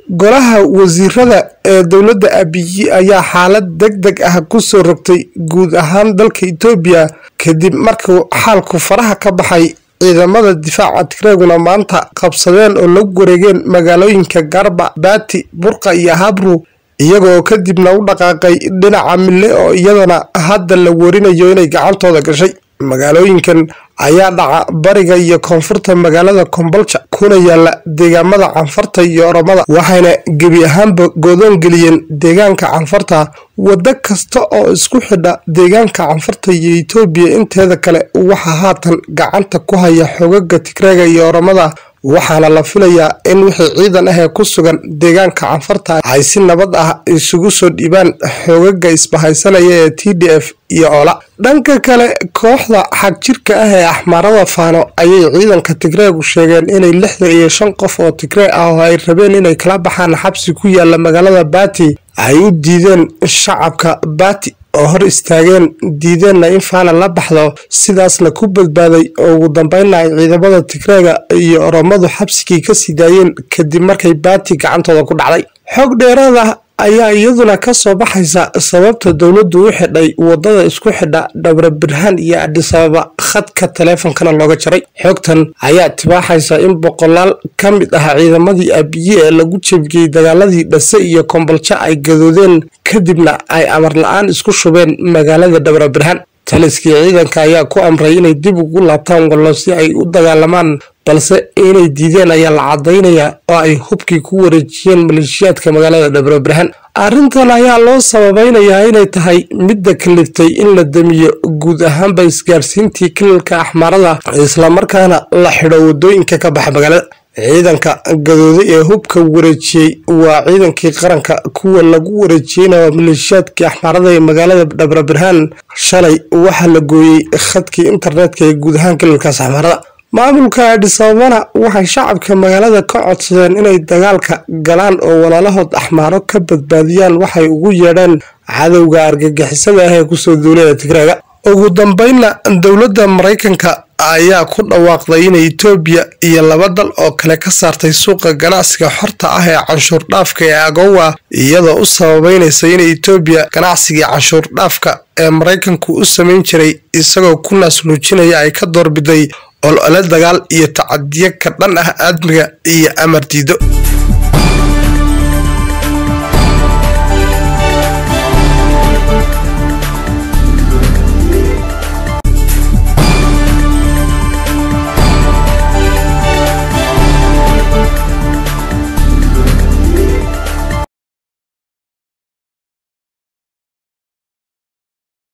golaha wasiirada ee dowladda abiyi ayaa xaalad deg deg ah kusoo rogtay guud ahaan dalka itoobiya kadib markuu xaalku faraha ka baxay ciidamada difaaca tigreeguna maanta qabsadeen oo lagu wareegeen magaalooyinka garba baati burqa iyo habru iyagoo kadibna u dhaqaaqay dhinaca mille oo iyadana hadda la warinayo inay gacantooda gashay magaalooyinkan ayaa dhaca bariga iyo koonfurta magaalada kombolja kuna yaala deegaamada canfarta iyo oromada waxayna gebi ahaanba goodoon geliyeen deegaanka canfarta waddo kasta oo isku xidha deegaanka canfarta iyo itoobiya inteeda kale waxaa haatan gacanta ku haya xogaga tigreega iyo oromada waxaana la filayaa in wixii ciidan ah ee ku sugan deegaanka canfarta ay si nabad ah isugu soo dhiibaan xoogaga isbahaysanaya ee t d f iyo oola dhanka kale kooxda xagjirka ah ee axmaarada faano ayay ciidanka tigreegu sheegeen inay lixdan iyo shan qof oo tigree ah oo ay rabeen inay kala baxaan xabsi ku yaala magaalada baati ay u diideen shacabka baati oo hor istaageen diideenna in faana la baxdo sidaasna ku badbaaday oo ugu dambeynna ay ciidamada tigreega iyo oromadu xabsigii ka sii daayeen kadib markay baati gacantooda ku dhacday xog dheeraada ayaa iyaduna ka soo baxaysa sababta dowladdu u xidhay wadada isku xidha dhowra birhaan iyo adisababa khadka taleefonkana looga jaray xogtan ayaa tibaaxaysa in boqolaal ka mid ah ciidamadii abiye ee lagu jebiyey dagaaladii dhase iyo komboljo ay gadoodeen kadibna ay amar la-aan isku shubeen magaalada dhowra birhaan taliskii ciidanka ayaa ku amray inay dib ugu laabtaan wallo si ay u dagaalamaan balse inay diideen ayaa la cadaynayaa oo ay hubkii ku wareejiyeen maleeshiyaadka magaalada dhabrobirhan arrintan ayaa loo sababaynayaa inay tahay midda kaliftay in la damiyo guud ahaanba isgaarsiintii kilalka axmaarada islamarkaana la xidho wadooyinka ka baxa magaalada ciidanka gadooday ee hubka wareejiyey waa ciidankii qaranka kuwa lagu wareejiyeyna waa maleeshiyaadkii axmaarada ee magaalada dhabrabirhaan shalay waxaa la gooyey khadkii internetka ee guud ahaan kilalkaas axmaarada maamulka adhisababana waxay shacabka magaalada ka codsadeen inay dagaalka galaan oo walaalahood axmaaro ka badbaadiyaan waxay ugu yeedheen cadowga argagixisada ah ee kusoo duulaya tigreega ugu dambeynna dowladda maraykanka ayaa ku dhawaaqday inay itoobiya iyo laba dal oo kale ka saartay suuqa ganacsiga xorta ah ee canshuur dhaafka ee agowa iyadoo u sababeynaysa inay itoobiya ganacsigii canshuur dhaafka ee maraykanku u samayn jiray isagoo ku naasnuujinaya ay ka doorbiday olole dagaal iyo tacadiyo ka dhan ah aadmiga iyo amar diido